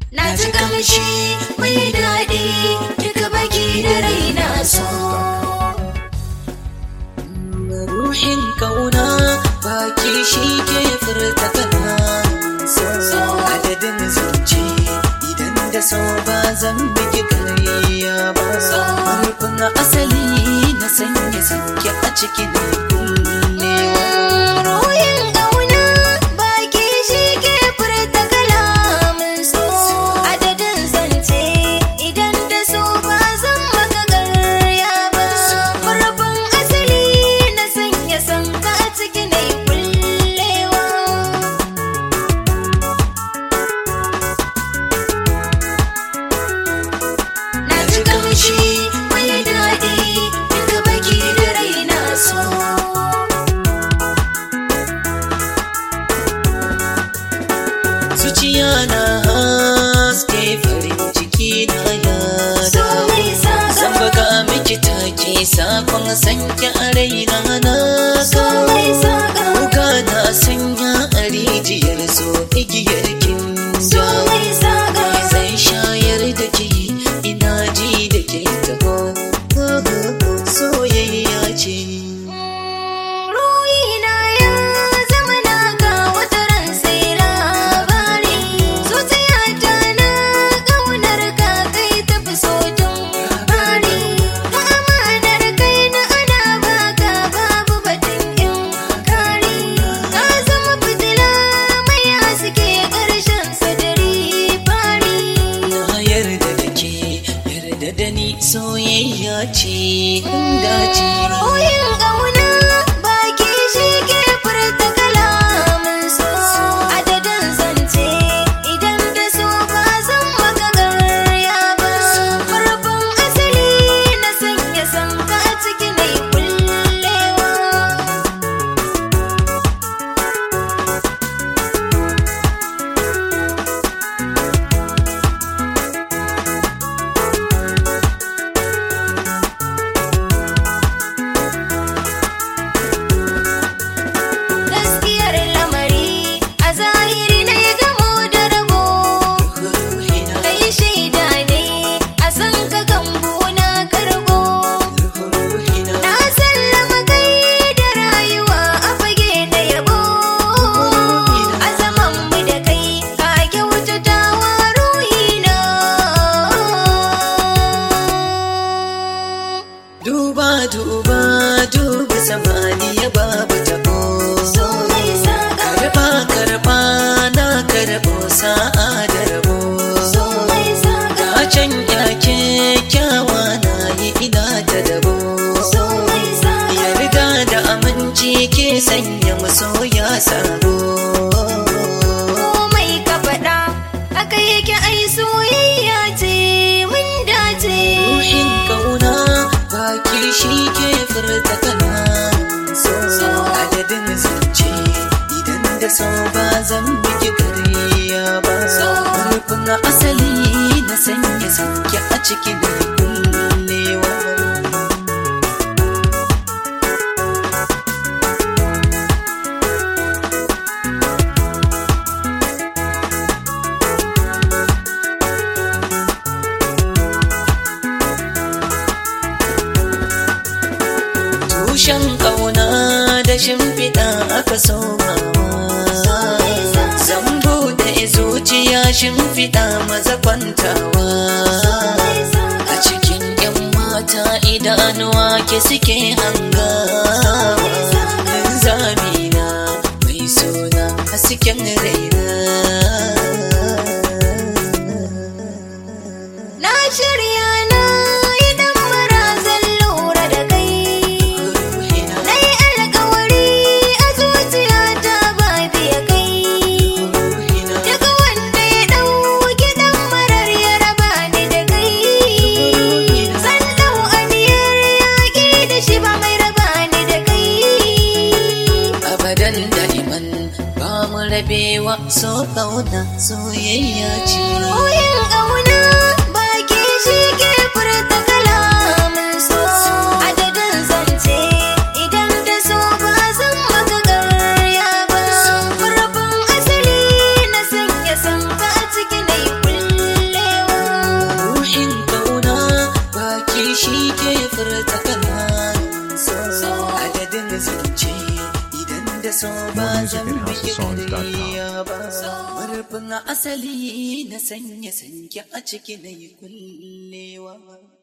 na ji kamshi mai daɗi duka baki da raina so ruhin kauna baki shi ke furta kana so adadin zance idan da so ba zan biki karya ba farkon asali na sanya sanke a cikin kullewa Ruhin ƙauna baki shi ke furta kalamin so adadin zance idan da so ba zan maka garya ba farkon asali na sanya sanka a ciki na kullewa na ji kamshi mai daɗi duka baki da raina so zuciya na haske farin ciki na ya so mai zan saka baka miki take sakon sanke a raina na so mai saka Kuka na sanya a rijiyar so igiyar kin so ja mai saka zai shayar da ke ina ji da ke taho soyayya ce Ruhina ya zama naka wata ran sai labari Zuciyata na ƙaunar ka kai tafi so tun bari Ka amanar kai na ana baka babu batun in kari Ka zama fitila mai haske ƙarshen sadari fari na yarda da ke yarda da ni soyayya ce inda ce Ruhin ƙauna baki shi ke furta kalamin so adadin zance idan da so ba zan maka garya ba farkon asali na sanya sanka a ciki na kullewa gaskiyar lamari a zahiri na ya gamo da rabo ruhina kai shaida ne a san ka gambo na karbo ruhina na sallama kai da rayuwa a fage na yabo a zaman mu da kai ka kyautata wa ruhina duba duba duba samaniya babu tabo so mai saka karba karba na karbo sa'a da rabo so mai saka ka can yake kyawa na yi ina ta dabo so mai saka ya riga da aminci ke sanya masoya sabo komai ka faɗa haka yake ai soyayya ce mun dace ruhin kauna baki shi ke furta kana so adadin zance idan da so ba zan biki kariya ba rufin asali na sanya sanke a cikin kullewa tushen ƙauna da shimfiɗa aka somawa zan buɗe zuciya shimfiɗa maza kwantawa a cikin 'yan mata idanuwa ke suke hangawa zamina mai suna hasken raina na shirya na idan marazan lura da kai na yi alkawari a zuciyata ba biya kai daga wanda ya ɗauki ɗan marar ya raba ni da kai zan ɗau aniyar yaƙi da shi ba mai raba ni da kai abadan da'iman ba mu rabewa so kauna soyayya ce Ruhin ƙauna baki shi ke furta kalamin so adadin zance idan da so ba zan maka garya ba farkon asali na sanya sanka a ciki na yi da so ba More music zan at miki houseofsongs.com. ƙarya ba murfin asali na sanya sanki a ciki na yi kullewa